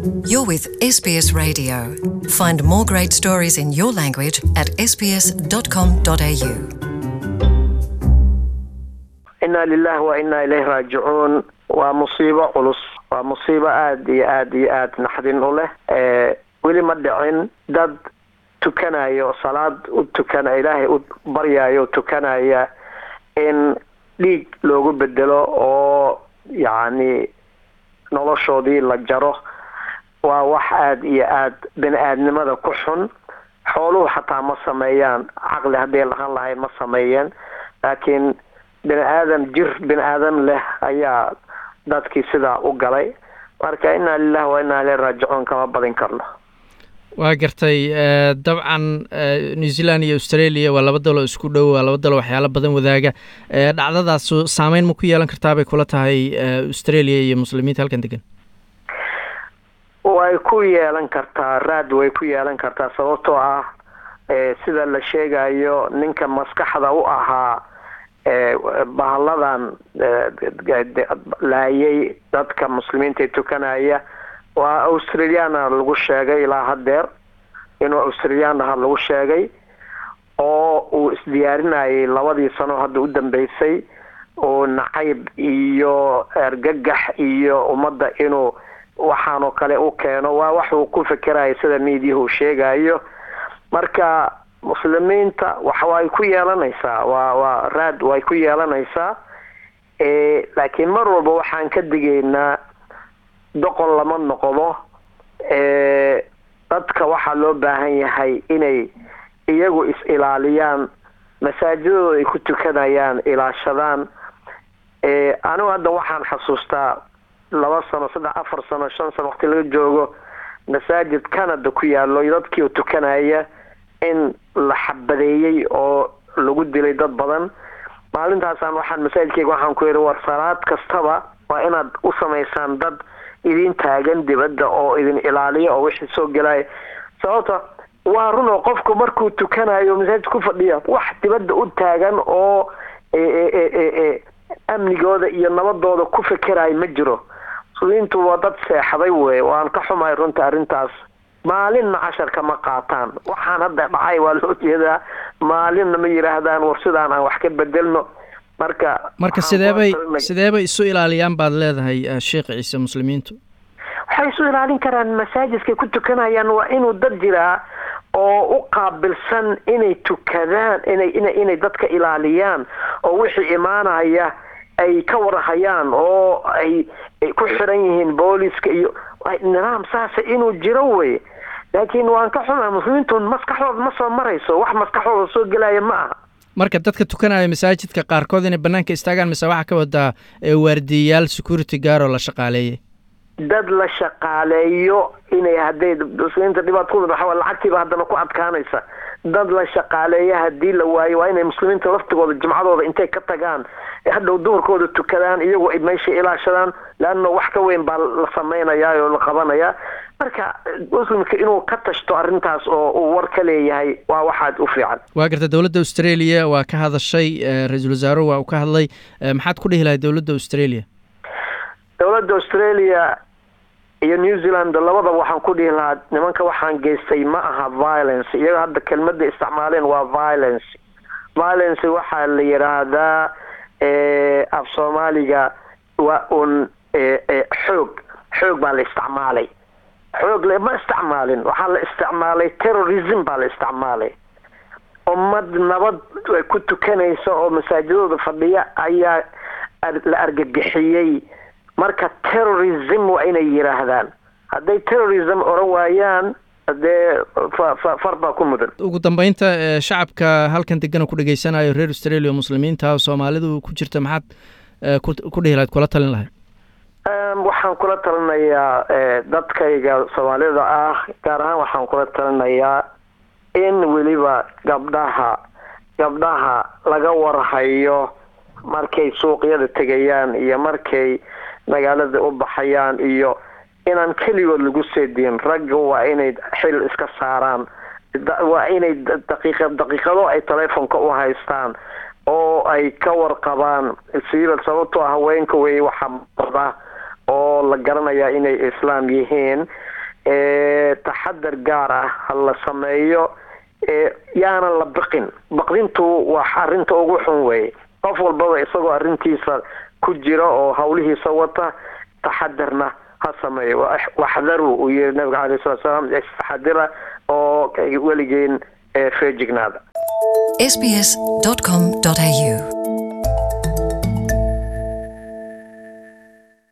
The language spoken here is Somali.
You're with SBS Radio. Find more great stories in your language at sbs.com.au. inaa lilahi wa inaa ilayhi raajicuun waa musiibo culus waa musiibo aada iyo aada iyo aada naxdin u leh weli ma dhicin dad tukanaya oo salaad u tukana ilaahay u baryayo o tukanaya in dhiig loogu bedelo oo yacni noloshoodii la jaro waa wax aada iyo aada bini aadnimada ku xun xooluhu xataa ma sameeyaan caqli hadday lahaan lahayn ma sameeyeen laakiin bini aadam jir bini aadam leh ayaa dadkii sidaa u galay marka inaa lilahi wa inaa ileyhi raajicuun kama badin karno waa gartay dabcan new zealand iyo australia waa laba dalo isku dhow waa laba dalo waxyaalo badan wadaaga dhacdadaas saameyn ma ku yeelan kartaa bay kula tahay australia iyo muslimiinta halkan degan way ku yeelan kartaa raad way ku yeelan kartaa sababtoo ah sida la sheegayo ninka maskaxda u ahaa bahalladan laayay dadka muslimiinta ee tukanaya waa australiana lagu sheegay ilaa hadeer inuu australian aha lagu sheegay oo uu isdiyaarinayay labadii sano hadda u dambeysay oo nacayb iyo ergagax iyo ummadda inuu waxaanoo kale u keeno waa wax uu ku fekeraya sida miidiyahu sheegayo marka muslimiinta waxa way ku yeelanaysaa waa waa raad way ku yeelanaysaa laakiin mar walba waxaan ka digaynaa doqon lama noqdo dadka waxaa loo baahan yahay inay iyagu is-ilaaliyaan masaajidooda ay ku tukanayaan ilaashadaan anigu hadda waxaan xasuustaa laba sano saddex afar sano shan sano waqti laga joogo masaajid canada ku yaalo dadkii tukanaya in la xabadeeyey oo lagu dilay dad badan maalintaasaan waxaan masaajidkeyga waxaan ku yidhi war salaad kastaba waa inaad u samaysaan dad idin taagan dibadda oo idin ilaaliya oo wixii soo gelaya sababta waa run oo qofku markuu tukanayo masaajid ku fadhiya wax dibadda u taagan oo amnigooda iyo nabadooda ku fekerayo ma jiro muslimiintu waa dad seexday wey waan ka xumahay runta arrintaas maalinna casharka ma qaataan waxaan hadda dhacay waa loo jeedaa maalinna ma yidhaahdaan war sidaan aan wax ka bedelno marka marka sideebay sideebay isu ilaaliyaan baad leedahay sheekh ciise muslimiintu waxay isu ilaalin karaan masaajidkay ku tukanayaan waa inuu dad jiraa oo u qaabilsan inay tukadaan inay ina inay dadka ilaaliyaan oo wixii imaanaya ay ka warhayaan oo ay ku xiran yihiin booliska iyo nidaam saasa inuu jiro wey laakiin waan ka xumaa muslimiintu maskaxdooda ma soo marayso wax maskaxdooda soo gelaya ma aha marka dadka tukanaya masaajidka qaarkood inay banaanka istaagaan mise waxaa ka wadaa waardiyayaal security gaaroo la shaqaaleeyay dad la shaqaaleeyo inay hadday muslimiinta dhibaatooda waxaa lacagtiiba haddana ku adkaanaysa dad la shaqaaleeya haddii la waayo waa inay muslimiinta laftigooda jimcadooda intay ka tagaan hadhow duhurkooda tukadaan iyagu ay meesha ilaashadaan leanna wax ka weyn baa la samaynayaa oo la qabanayaa marka muslimka inuu ka tashto arrintaas oo uu war ka leeyahay waa waxaad u fiican waa garta dowladda australia waa ka hadashay ra-iisul wasaaruhu waa uu ka hadlay maxaad ku dhihi lahay dowladda australia dowladda australia iyo new zealand labadaba waxaan ku dhihi lahaa nimanka waxaan geystay ma aha violence iyaga hadda kelmadda isticmaaleen waa violence violence waxaa la yidhaahdaa af soomaaliga waa un xoog xoog baa la isticmaalay xoog lama isticmaalin waxaa la isticmaalay terrorism baa la isticmaalay ummad nabad ku tukanaysa oo masaajidooda fadhiya ayaa la argagixiyey marka terrorism waa inay yidhaahdaan hadday terrorism oran waayaan dee far baa ku mudan ugu dambeynta shacabka halkan degana ku dhegeysanayo reer australia o muslimiinta soomaalidu ku jirta maxaad ku dhihi lahayd kula talin lahayd waxaan kula talinayaa dadkayga soomaalida ah gaar ahaan waxaan kula talinayaa in weliba gabdhaha gabdhaha laga warhayo markay suuqyada tegayaan iyo markay magaalada u baxayaan iyo inaan keligood lagu seediin ragga waa inay xil iska saaraan waa inay daqiiqa daqiiqado ay telefonka u haystaan oo ay ka warqabaan siibal sababtoo haweenka wey waxaa bada oo la garanayaa inay islaam yihiin taxadar gaar ah ha la sameeyo yaana la biqin baqdintu waa arrinta ugu xun weeye qof walbaba isagoo arrintiisa ku jira oo hawlihiisa wata taxadarna ha sameeyo waxdaru uu yihi nabiga caleyh salatu salaam istaxadira oo weligeen feejignaada sbs.com.au